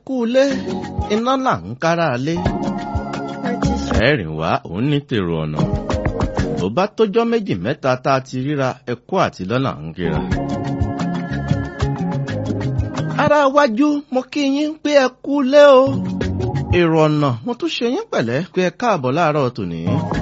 kú ilé iná là ń kára lé Purchase ẹ̀rìn wá òun ní tèrò ọ̀nà tó bá tójọ́ méjì mẹ́ta tá a ti ríra ẹkú àti lọ́nà ń kíra. ara wájú mo kí yín pé ẹ kú lé o èrò ọ̀nà mo tún ṣe yín pẹ̀lẹ́ pé ẹ káàbọ̀ láàárọ̀ tòní.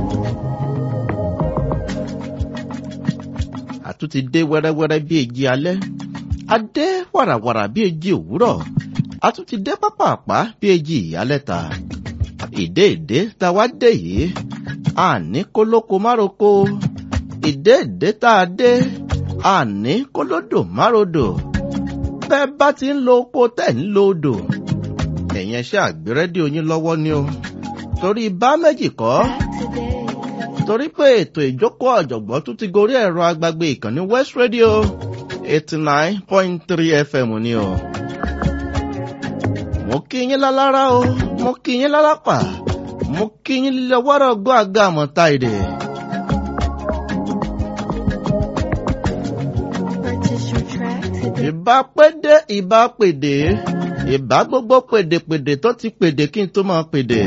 àtúntì dé wẹ́rẹ́wẹ́rẹ́ bí èjì alẹ́ adé wàràwàrà bí èjì òwúrọ̀ àtúntì dé pápápá bí èjì ìyálẹ̀ta ìdé ìdé tá a wá dé yìí àní kólóko mároko ìdé ìdé tá a dé àní kólódò márodò bẹ́ẹ̀ bá ti ń lo oko tẹ̀ ń lo odò ẹ̀yin ẹṣẹ́ àgbérẹ́dìó yín lọ́wọ́ ni o torí bá méjì kọ́ today. torí pé ètò ìjókòó ọ̀jọ̀gbọ́n tún ti gorí ẹ̀rọ agbágbé ìkànnì West Radio eighty nine point three FM ni o. mo kí yín lálára o mo kí yín lálápà mo kí yín lílẹ̀ wọ́rọ̀ gbọ́ àga àmọ́ta èdè. Purchase your track today. ìbá pédé ìbá pèdè ìbá gbogbo pèdèpèdè tó ti pèdè kí n tó máa pèdè.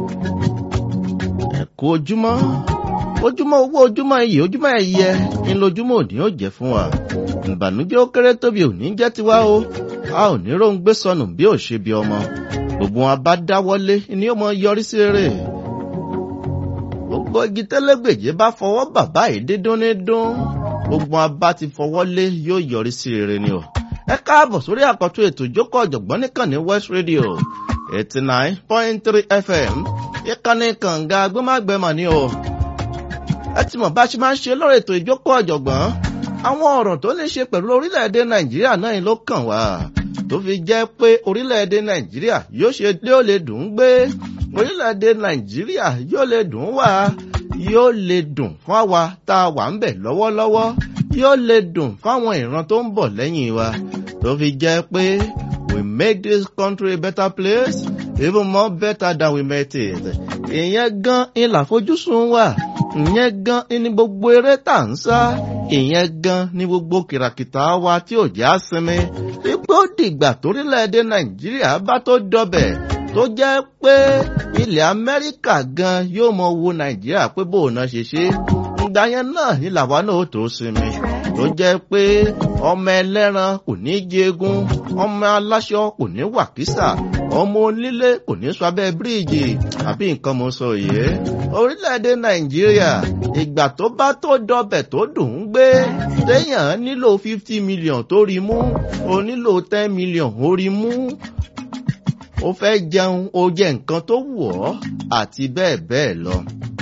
ẹ kú ojúmọ́ ojúmọ́ owó ojúmọ́ iyì ojúmọ́ ẹ̀yẹ ń lójúmọ́ òní ó jẹ́ fún wa. ìbànújẹ́ ó kéré tóbi òní jẹ́ tiwa o a ò ní róńgbé sọnù bí ò ṣe bí ọmọ gbogbo wọn bá dáwọ́lé ni ó mọ yọrí sí rere. gbogbo igi tẹ́lẹ́gbèjé bá fọwọ́ bàbá yìí dídún ní dún gbogbo wọn bá ti fọwọ́ lé yóò yọrí sí rere ni o. ẹ káàbọ̀ sórí àkọ́tún ètò ìjókòó ọ̀jọ̀gbọ́n nìkànnì West Radio eighty nine point three FM ìkànnì kànga agbẹ́màgbẹ́mà ni o. ẹ ti mọ̀ bá a ṣe máa ń ṣe lórí ètò ìjókòó ọ̀jọ̀gbọ́n àwọn ọ̀rọ̀ tó ní ṣe pẹ̀lú orílẹ̀-èdè Nàìjíríà náà ló kàn wá tó fi jẹ́ pé orílẹ̀-èdè Nàìjíríà yóò ṣe dé ó lè dùn ún gbé orílẹ̀-èdè Nàìjíríà yóò lè dùn ún wà yóò lè dùn fún àwa tá a wà ń bẹ̀ lọ́wọ́lọ́wọ́ yóò lè dùn fáwọn ìran tó ń bọ̀ lẹ́yìn wa tó fi jẹ́ pé we make this country a better place even more better than we met it ìyẹn gan ìlà fojúsùn wa ìyẹn gan ni gbogbo eré tà ń sá ìyẹn gan ni gbogbo kìràkìtà wa tí ò já sinmi ipò dìgbà torílẹ̀-èdè Nàìjíríà bá tó dọbẹ̀ tó jẹ́ pé ilẹ̀ Amẹ́ríkà gan yóò mọ wo Nàìjíríà pé bóun náà ṣe ṣe ìgbà yẹn náà ni làwa náà ó tó sinmi tó jẹ́ pé ọmọ ẹlẹ́ran kò ní jẹgun ọmọ aláṣọ kò ní wàkísà ọmọ onílé kò ní sọ abẹ́ bíríìjì àbí nǹkan mo sọ yìí orílẹ̀-èdè Nàìjíríà ìgbà tó bá tó dọbẹ̀ tó dùn ún gbé téèyàn nílò fifty million tó rí mú o nílò ten million ó rí mú ó fẹ́ jẹun ó jẹ nǹkan tó wù ọ́ àti bẹ́ẹ̀ bẹ́ẹ̀ lọ.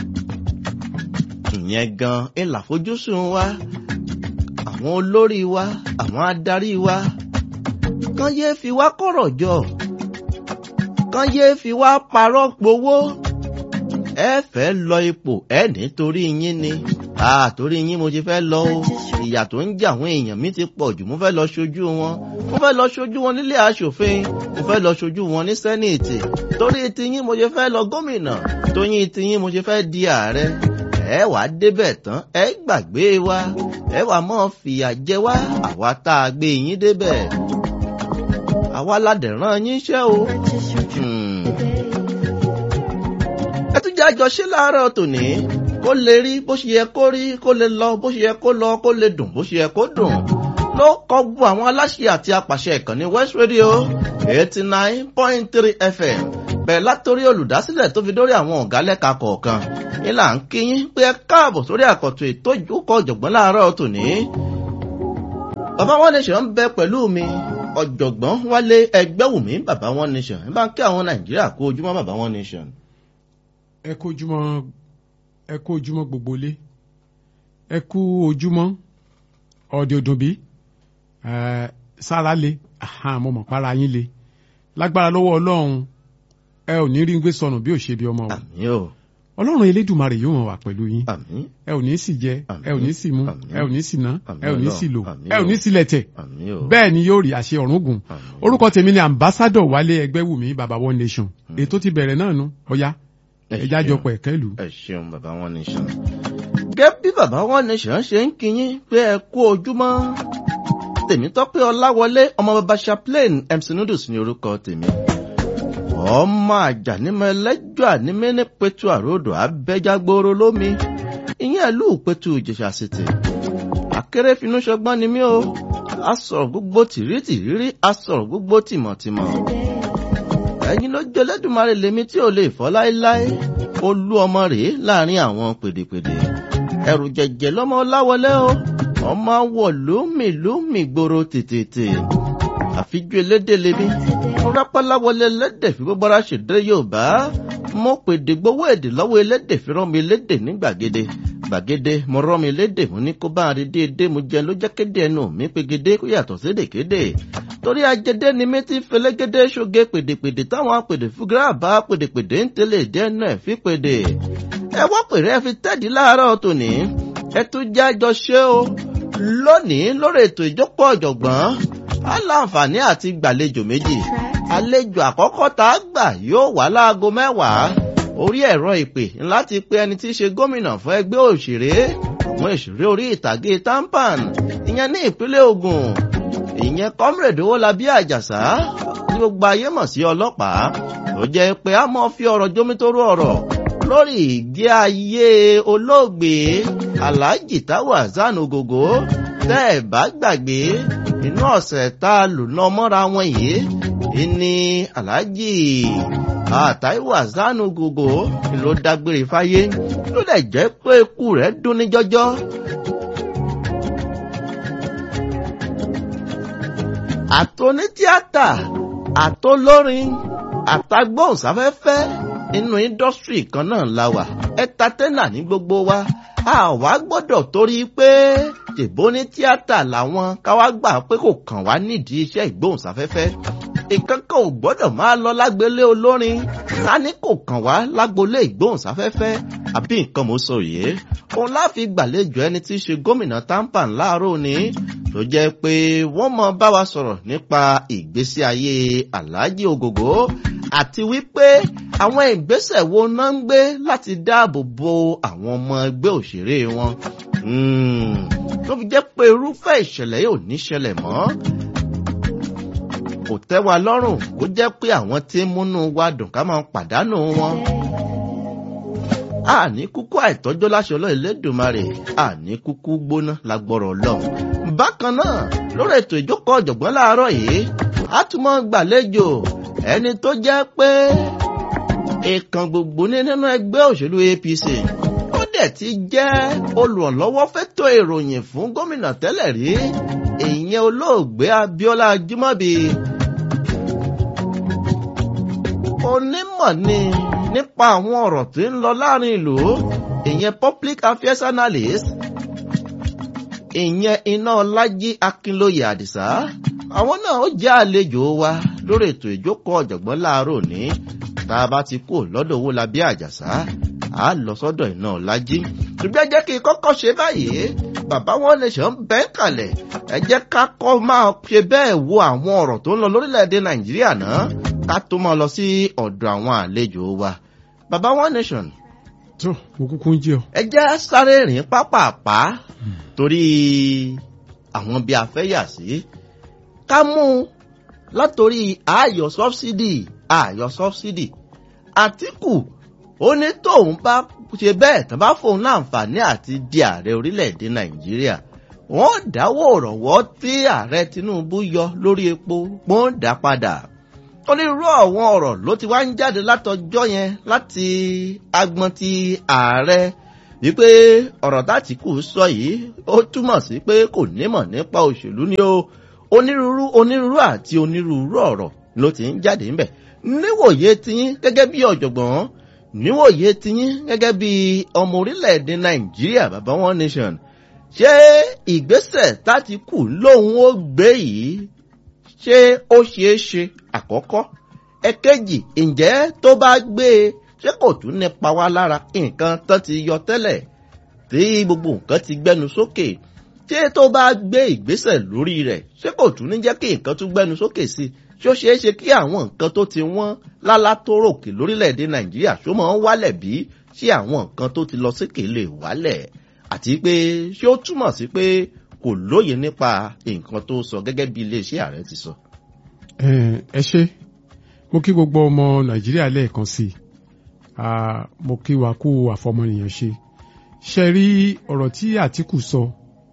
ìyẹn gan ìlà fojúsùn wa àwọn olórí wa àwọn adarí wa kán yéé fi wá kọ̀rọ̀ jọ kán yéé fi wá parọ́ gbowó ẹ fẹ́ lọ ipò ẹ nítorí yín ni àtòrí yín mo ti fẹ́ lọ o ìyà tó ń jẹ àwọn èèyàn mi ti pọ̀ jù mo fẹ́ lọ ṣojú wọn mo fẹ́ lọ ṣojú wọn nílé aṣòfin mo fẹ́ lọ ṣojú wọn ní sẹ́nìtì torí tiyín mo ṣe fẹ́ lọ gómìnà tóyín tiyín mo ṣe fẹ́ di ààrẹ ẹ wàá débẹ̀ tán ẹ gbàgbé wa ẹ wàá mọ̀ fìyà jẹ wá àwa tá a gbé yín débẹ̀ àwa ládẹ̀rán yín ṣẹ́ o. Purchase your track Hmm. today. ẹ tún jẹ́ àjọṣe láàárọ̀ tòní kó lè rí bó ṣe yẹ kó rí kó lè lọ bó ṣe yẹ kó lọ kó lè dùn bó ṣe yẹ kó dùn ló kọ gbọ́ àwọn aláṣẹ àti apàṣẹ ìkànnì West Radio eighty nine point three FM bẹ̀rẹ̀ látòrí olùdásílẹ̀ tó fi dórí àwọn ọ̀gá lẹ́ka kọ̀ọ̀kan ìlà ń kíyín pé ẹ káàbọ̀ sórí àkọ́tún ètò ìjókòó ọ̀jọ̀gbọ́n láàárọ̀ tòní. bàbá One Nation ń bẹ pẹ̀lú mi ọ̀jọ̀gbọ́n Wálé Ẹgbẹ́wùmí bàbá One Nation ẹ bá ń kí àwọn Nàìjíríà kú ojúmọ́ bàbá One Nation. ẹ kú ojúmọ́ ẹ kú ojúmọ́ gbogbo lé ẹ kú ojúmọ́ ọdẹ òdùnbí ẹ sára le ahan, mo mọ̀ para yín le lágbára lọ́wọ́ Ọlọ́run ẹ ò ní rí gbé sọnù bí ò ṣe bí ọmọ o àmín o Ọlọ́run Elédùmarè yóò mọ̀ wá pẹ̀lú yín àmín ẹ ò ní sì jẹ Àmín. ẹ ò ní sì mu Àmín. ẹ ò ní sì ná Àmín ẹ ò ní Ọlọ́run. sì lò Àmín ẹ ò ní o. sì lẹ̀tẹ̀ àmín o bẹ́ẹ̀ ni yóò rí àṣẹ ọ̀run gùn àmín. orúkọ tèmi ni ambassadọ Wálé Ẹgbẹ́wùmí baba One Nation ètò ti bẹ̀rẹ̀ náà nu ọ̀ya Ẹ ẹ̀já ṣeun. jọpọ̀ ẹ̀kẹ́ ìlú. ẹ ṣeun bàbá One Nation. gẹ́gẹ́ bí bàbá One Nation ṣe ń kíyín pé ẹ kú ojúmọ́ Tèmítọ́pẹ́ Ọláwọlé ọmọ bàbá Chaplain MC Noodles ní orúkọ tèmi ọmọ àjànímọ̀ ẹlẹ́jọ́ ànímẹ́ ní pẹ̀tù àròdò abẹ́jágbóró lómi ìyẹn ìlú pẹ̀tù ìjẹ̀ṣà sètè akérèfínú ṣọgbọ́n ni mí o a sọ̀rọ̀ gbogbo tìrítìrírí a sọ̀rọ̀ gbogbo tìmọ̀tìmọ̀ ẹ̀yin ló jẹ́ lẹ́dùnmarè lèmi tí ò lè fọ́ láéláé olú ọmọ rèé láàrin àwọn pèdèpèdè ẹrù jẹjẹ lọmọ láwọlé o ọmọ wọ lómìlómì gbòòrò tètè àfijú elédè lèmi rápáláwọlé elédè fi gbogbo ara ṣèdè yorùbá mo pèdè gbowó èdè lọ́wọ́ elédè fi rán mi elédè ní gbàgede gbàgede mo rán mi elédè mo ní kó bá a rí déédéé mo jẹ ló jẹ́ kéde ẹnu mi pegede kó yàtọ̀ sédè kéde torí ajẹdẹ ni mi ti fẹlẹgẹdẹ ṣoge pèdèpèdè táwọn apèdè fúgírà bá pèdèpèdè ń tẹlẹ dẹnu ẹ fi pèdè ẹ wọ́n pèrè ẹ fi tẹ́ẹ̀dì láàárọ̀ tòní ẹ tún jẹ́ àjọ ṣe o lónìí lórí ètò ìjókòó ọ̀jọ̀gbọ́n á láǹfààní àti gbàlejò méjì àlejò àkọ́kọ́ tá a gbà yóò wá láago mẹ́wàá orí ẹ̀rọ ìpè láti pe ẹni tí í ṣe gómìnà fún ẹgbẹ́ òṣèré àwọn òṣèré orí ìtàgé tampan ìyẹn ní ìpínlẹ̀ Ògùn ìyẹn comrade owólabí àjàsá ní gbogbo ayé mọ̀ sí ọlọ́pàá tó jẹ́ pé a mọ̀ fi ọ̀rọ̀ jómítóró ọ̀rọ̀ lórí ìgbé ayé olóògbé alhaji táwa zanogogo tẹ́ ẹ̀ bá gbàgbé inú ọ̀sẹ̀ tá a lò ná mọ́ra wọn yìí ìní alhaji àtàìwà zanogogo ló dágbére fáyé ló dẹ̀ jẹ́ pé ikú rẹ̀ dún ní jọjọ́. àtọ́nítíátà àtọ́lórin àtàgbọ́nsáfẹ́fẹ́ inú índọ́sítírì kan náà la wà ẹ̀ńtátẹ́nà ní gbogbo wa a wá gbọ́dọ̀ torí pé tèbó ní tíátà làwọn káwá gbà pé kò kàn wá nídìí iṣẹ́ ìgbóhùnsáfẹ́fẹ́ ìkankan ò gbọ́dọ̀ máa lọ lágbélé olórin ká ní kò kàn wá lágbolé ìgbóhùnsáfẹ́fẹ́ àbí nǹkan mo sọ yìí òun láfi gbàlejò ẹni tí í ṣe gómìnà tampan láàárọ̀ ni tó jẹ́ pé wọ́n mọ bá wa sọ̀rọ̀ nípa ìgbésí ayé aláàjì ògògó àti wípé àwọn ìgbésẹ̀ wo náà ń gbé láti dáàbò bo àwọn ọmọ ẹgbẹ́ òṣèré wọn tó fi jẹ́ pé irúfẹ́ ìṣẹ̀lẹ̀ yóò ní ṣẹlẹ̀ mọ́ kò tẹ́ wa lọ́rùn kó jẹ́ pé àwọn tí ń múnú wa dùn ká máa pàdánù wọn àní kúkú àìtọ́jọ́ láṣọ ọlọ́ Elédùmarè àní kúkú gbóná lágbọ́rọ̀ ọlọ́run. bákan náà lórí ètò ìjókòó ọ̀jọ̀gbọ́n láàárọ̀ yìí a tún mọ́ gbàlejò ẹni tó jẹ́ pé ìkan gbogbo ní nínú ẹgbẹ́ òṣèlú APC ó dẹ̀ ti jẹ́ olùrànlọ́wọ́ fẹ́tọ̀ ìròyìn fún gómìnà tẹ́lẹ̀ rí ìyẹn olóògbé Abíọ́lá Ajímọ́bí onímọ̀ ni nípa àwọn ọ̀rọ̀ tí ń lọ láàrin ìlú ìyẹn public affairs analyst ìyẹn iná ọlájí akínlóye àdìsá àwọn náà ó jẹ́ àlejò wa lórí ètò ìjókòó ọ̀jọ̀gbọ́n láàárọ̀ ní tá a bá ti kú lọ́dọ̀ owó labí àjàsá a lọ sọ́dọ̀ iná ọlájí ṣùgbọ́n jẹ́ kí n kọ́kọ́ ṣe báyìí bàbá wọn lè ṣe ń bẹ́ kalẹ̀ ẹ jẹ́ ká kọ́ máa ṣe bẹ́ẹ̀ wo àwọn ọ̀rọ̀ tó ń lọ lórílẹ̀‐èdè nàìjíríà náà ká tó máa lọ sí ọ̀dọ̀ àwọn àlejò wa bàbá one nation. tó mo kúkú ń jẹ ọ. ẹ jẹ́ sáré rìn pápápá torí àwọn bí a fẹ́ yà sí ká mú látòrí ààyò sọ́bsidì ààyò sọ́bsidì àtìkù ó ní tóun bá ṣe bẹ́ẹ̀ tán bá fóun láǹfààní àti di ààrẹ orílẹ̀-èdè nàìjíríà wọ́n dáwọ́ òrànwọ́ tí ààrẹ tinubu yọ lórí epo wọ́n dá padà onírúurú àwọn ọ̀rọ̀ ló ti wá ń jáde látọjọ́ yẹn láti agbọn ti ààrẹ wípé ọ̀rọ̀ tátìkù sọ yìí ó túmọ̀ sí pé kò nímọ̀ nípa òṣèlú ni ó onírúurú onírúurú àti onírúurú ọ̀rọ̀ ló ti ń jáde ńbẹ̀ níwòye tiyín gẹ́gẹ́ bí ọ̀jọ̀gbọ́n níwòye tiyín gẹ́gẹ́ bí ọmọ orílẹ̀-èdè nàìjíríà bàbá one nation ṣé ìgbésẹ̀ tátìkù lòun ó gbé yìí ṣé ó ṣeé ṣe àkọ́kọ́ ẹ̀kejì ǹjẹ́ tó bá gbé e ṣé kò tún nípa wá lára nǹkan tán ti yọ tẹ́lẹ̀ tí gbogbo nǹkan ti gbẹnu sókè ṣé tó bá gbé ìgbésẹ̀ lórí rẹ̀ ṣé kò tún ní jẹ́ kí nǹkan tún gbẹnu sókè sí ṣé ó ṣeé ṣe kí àwọn nǹkan tó ti wọ́n lálá tó ròkè lórílẹ̀‐èdè nàìjíríà ṣó máa ń wálẹ̀ bí ṣé àwọn nǹkan tó ti lọ sókè lè wálẹ̀ àti pé ṣé ó túmọ̀ sí pé kò lóye nípa nǹkan tó sọ gẹ́gẹ́ bí iléeṣẹ́ ààrẹ ti sọ. ẹ ṣe mo kí gbogbo ọmọ nàìjíríà lẹ́ẹ̀kan sí i Ah, mo kí wa kú àfọmọnìyàn ṣe ṣe rí ọ̀rọ̀ tí àtìkù sọ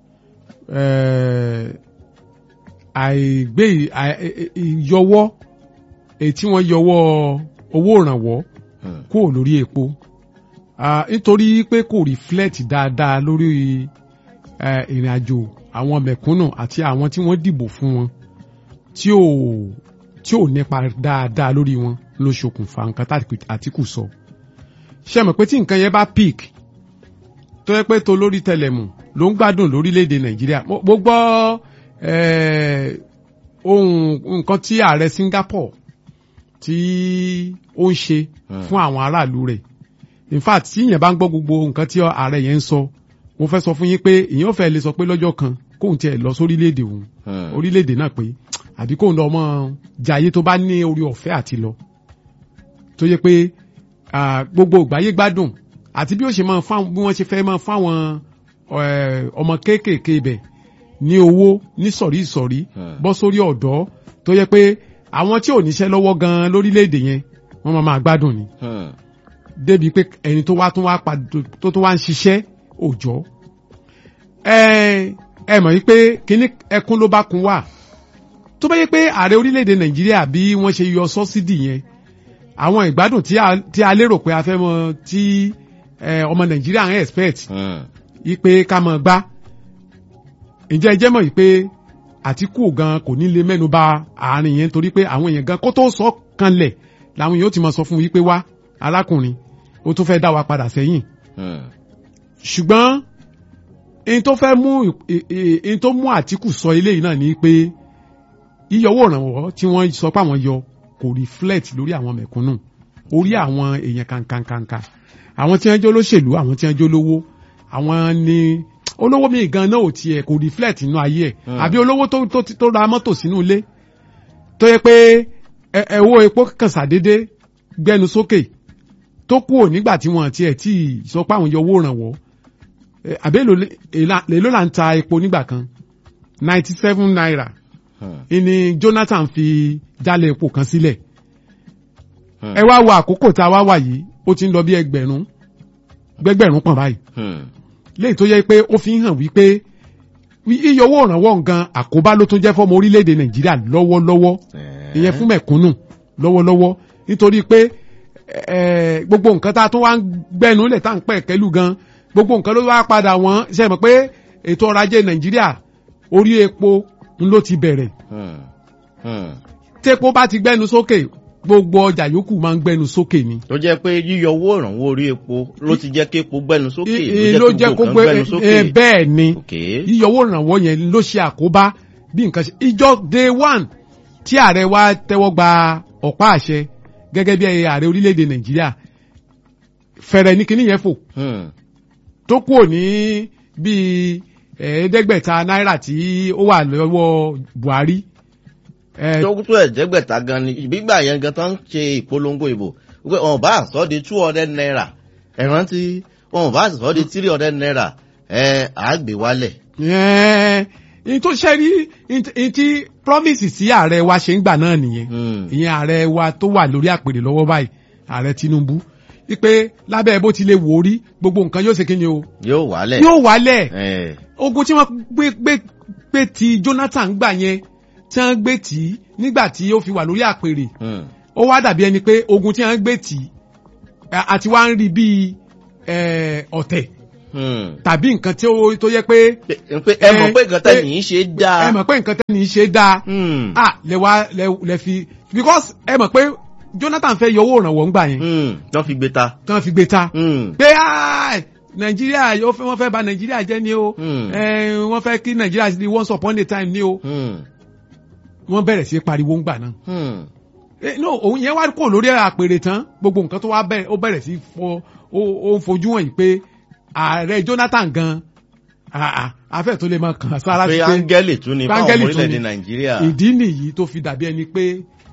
eh, àìgbé àì- ì- ìyọwọ́ èyí tí wọ́n yọwọ́ owó ìrànwọ́ Hmm. kúrò lórí epo Ah, nítorí pé kò reflect dáadáa lórí eh, ìrìn àjò àwọn mẹ̀kúnnù àti àwọn tí wọ́n dìbò fún wọn tí ò tí ò nípa dáadáa lórí wọn ló ṣokùnfà nǹkan tí Àtíkù sọ ṣe mọ̀ pé tí nǹkan yẹn bá peak tó yẹ pé tó lórí tẹlẹmù ló ń gbádùn lórílẹ̀‐èdè Nàìjíríà mo mo gbọ́ eh, ohun nǹkan tí ààrẹ Singapore tí ó ń ṣe Hmm. fún àwọn aráàlú rẹ̀ in fact tí ìyẹn bá ń gbọ́ gbogbo nǹkan tí ààrẹ yẹn ń sọ mo fẹ́ sọ fún yín pé ìyẹn ò fẹ́ lè sọ pé lọ́jọ́ kan kóun tiẹ̀ lọ sórílẹ̀‐èdè òun Hmm. orílẹ̀-èdè náà pé àbí kóun lọ mọ jayé tó bá ní orí ọ̀fẹ́ àti lọ tó yẹ pé ah, gbogbo ìgbáyé gbádùn àti bí ó ṣe máa fáwọn bí wọ́n ṣe fẹ́ máa fáwọn eh, ọmọ kéékèèké ibẹ̀ ní owó ní sọ̀rí ìsọ̀rí Hmm. bọ́ sórí ọ̀dọ́ tó yẹ pé àwọn tí ò níṣẹ́ lọ́wọ́ gan-an lórílẹ̀-èdè yẹn wọ́n máa máa gbádùn ni Hmm. débi pé ẹni tó wá tún wá padà tó tún wá ń ṣiṣẹ́ òòjọ́ ẹ ẹ mọ̀ yí pé kíní ẹkún ló bá kun wà tó bá yẹ pé ààrẹ orílẹ̀-èdè nàìjíríà bí wọ́n ṣe yọ sọ́sídì yẹn àwọn ìgbádùn tí a tí a lérò pé a fẹ́ mọ tí ẹ, ọmọ nàìjíríà ń expect Hmm. yí pé ká mọ̀ gbá ǹjẹ́ ẹ jẹ́ mọ̀ yí pé àtìkù gan kò ní lè mẹ́nu bà àárín yẹn torí pé àwọn èèyàn gan kó tó sọ kanlẹ̀ làwọn èèyàn ó ti mọ̀ sọ fún yí pé wá arákùnrin ó tún fẹ́ dá wa padà sẹ́yìn Hmm. ṣùgbọ́n in tó fẹ́ mú ì- ì- in tó mú àtìkù sọ eléyìí náà ni pé yíyọwọ́ ìrànwọ́ tí wọ́n sọ pé àwọn yọ kò reflect lórí àwọn mẹ̀kúnnù orí àwọn èèyàn kankankanka àwọn tí wọ́n jẹ́ olóṣèlú àwọn tí wọ́n jẹ́ olówó àwọn ni olówó mi gan náà ò tiẹ̀ kò reflect nínú ayé ẹ̀ Hmm. àbí olówó tó tó tó ra mọ́tò sínú ilé tó yẹ pé ẹ- ẹ̀wọ́ epo kàn sàdédé gbẹnu sókè tó kúrò nígbà tí wọ́n tiẹ̀ tí sọ pé àwọn yọ owó ìrànwọ́ Eh, àbí èlò lè- èlà- èlò là ń ta epo nígbà kan ninety seven naira Hmm. ìní Jonathan fi jálẹ̀ epo kan sílẹ̀ Hmm. ẹ wá wo àkókò tá a wá wà yìí ó ti ń lọ bí ẹgbẹ̀rún gbẹgbẹ̀rún pọ̀n báyìí Hmm. léyìí tó yẹ pé ó fi ń hàn wípé iye owó ìrànwọ́ nǹkan àkóbá ló tún jẹ́ fọ́mọ orílẹ̀-èdè Nàìjíríà lọ́wọ́lọ́wọ́ Eh. ìyẹn fún mẹ̀kúnnù lọ́wọ́lọ́wọ́ nítorí pé ẹ, gbogbo nǹkan tá a tún wá ń gbẹ́nu lẹ̀ tá à ń pẹ̀ kẹ́lù gan gbogbo nǹkan ló wá padà wọ́n ṣe mọ̀ pé ètò ọrọ̀ ajé Nàìjíríà orí epo ń ló ti bẹ̀rẹ̀ Hmm. Hmm. tépo bá ti gbẹ́nu sókè gbogbo ọjà yòókù máa ń gbẹ́nu sókè ni. tó jẹ́ pé yíyọ owó ìrànwọ́ orí epo ló ti jẹ́ kí epo gbẹ́nu sókè I- i- ló jẹ́ kó gbogbo gbé nǹkan gbẹ́nu sókè. ẹ, bẹ́ẹ̀ ni Okay. yíyọwó ìrànwọ́ yẹn ló ṣe àkóbá bí nǹkan ṣe ìjọ day one tí ààrẹ wa tẹ́wọ́ gba ọ̀pá àṣẹ gẹ́gẹ́ bí ààrẹ orílẹ̀-èdè Nàìjíríà fẹ̀rẹ̀ ní kinní yẹn fò Hmm. tó kúrò ní bíi ẹ̀ẹ́dẹ́gbẹ̀ta náírà tí ó wà lọ́wọ́ Buhari ẹ, tó tó ẹ̀ẹ́dẹ́gbẹ̀ta gan ni gbígbà yẹn gan tán ń ṣe ìpolongo ìbò wípé wọn bá sọ di two hundred naira ẹ rántí wọn bá sọ di three hundred naira ẹ àgbè wálẹ̀. ẹ, ní tó ṣe rí ní tí promise sí ààrẹ wa ṣe ń gbà náà nìyẹn Hmm. ìyẹn ààrẹ wa tó wà lórí àpèrè lọ́wọ́ báyìí ààrẹ Tinubu wípé lábẹ́ bó ti lè wò ó rí gbogbo nǹkan yóò ṣe kí ni o yóò wálẹ̀. yóò wálẹ̀ ẹ ogun tí wọ́n gbé gbé gbé ti Jonathan gbà yẹn tí wọ́n gbé tì í nígbà tí ó fi wà lórí àpèrè Hmm. ó wá dàbí ẹni pé ogun tí wọ́n gbé tì í a- àti wá ń rí bíi eh, ọ̀tẹ̀ Hmm. tàbí nǹkan tí ó tó yẹ pé pé pé ẹ mọ̀ pé nǹkan tẹ̀ ní í ṣe dáa. ẹ mọ̀ pé nǹkan tẹ́ni ṣe dáa Hmm. ah lẹ wá lẹ lẹ fi because ẹ mọ̀ pé Jonathan fẹ́ yọ owó ìrànwọ́ ńgbà yẹn Hmm. tán fi gbé ta. tí wọ́n fi gbé ta Hmm. pé ah Nàìjíríà yóò fẹ́ wọ́n fẹ́ bà Nàìjíríà jẹ́ ni o Hmm. Eh, wọ́n fẹ́ kí Nàìjíríà di once upon a time ni o Hmm. wọ́n bẹ̀rẹ̀ sí pariwo ńgbà náà Hmm. Eh, no òun yẹn wá kò lórí àpèrè tán gbogbo nǹkan tó wá bẹ̀rẹ̀ ó bẹ̀rẹ̀ sí fọ ó ó ń fojú hàn yìí pé ààrẹ Jonathan gan ah, ah, afẹ́ tó lè máa kàn sára pé sí pé áńgẹ́lì tún ni fáwọn Áńgẹ́lì ọmọ tún orílẹ̀-èdè ni. Nàìjíríà. ìdí nìyí tó fi dàbí ẹni pé